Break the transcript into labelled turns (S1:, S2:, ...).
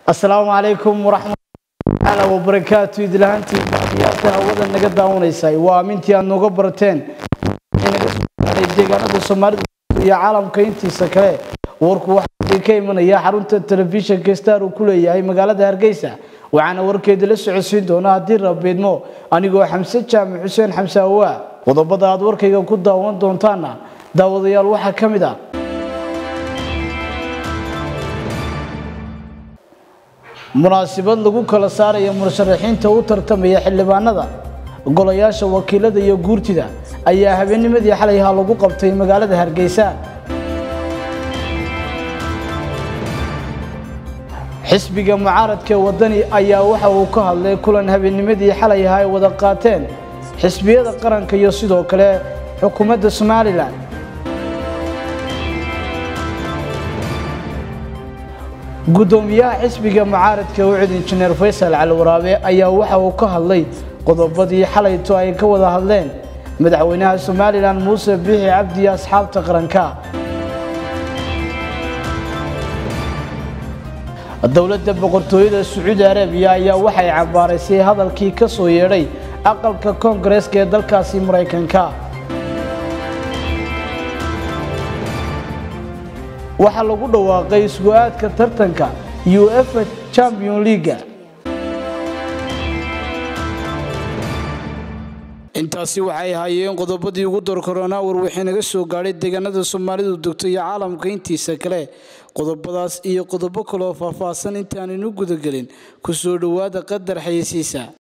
S1: asalaamu calaykum waraxmatullahi wabarakaatu idlahantii baadiyaasha hawada naga daawanaysay waa amintii aad nooga barateen inaga soo gaaray deegaanada soomaalida iyo caalamka intiisa kale warku waxaa ka imanaya xarunta telefishinka star uu ku leeyahay magaalada hargeysa waxaana warkeeda la socodsiin doonaa haddii rabeedmo anigoo xamse jaamac xuseen xamse awaa qodobada aad warkayga ku daawan doontaana daawadayaal waxaa ka mid ah munaasabad lagu kala saaraya musharaxiinta u tartamaya xildhibaanada golayaasha wakiilada iyo guurtida ayaa habeennimadii xalayha lagu qabtay magaalada hargeysa xisbiga mucaaradka wadani ayaa waxa uu ka hadlay kulan habeennimadii xalayha ay wada qaateen xisbiyada qaranka iyo sidoo kale xukuumadda somalilan gudoomiyaha xisbiga mucaaradka ucid injineer faysal cali waraabe ayaa waxa uu ka hadlay qodobadii xalayto ay ka wada hadleen madaxweynaha somalilan muuse biixi cabdi iyo asxaabta qaranka dowladda boqortooyada sacuudi arabiya ayaa waxay cambaaraysay hadalkii ka soo yeedhay aqalka koongareeska ee dalkaasi maraykanka waxaa lagu dhawaaqay isgu-aadka tartanka uefa champion leaga intaasi waxay ahaayeen qodobadii ugu dorkoronaa warwixii naga soo gaadhay deegaanada soomaalidu degto iyo caalamka intiisa kale qodobadaas iyo qodobo kaleoo faahfaahsan intaaninu gudagelin ku soo dhowaada qadar xayeysiisa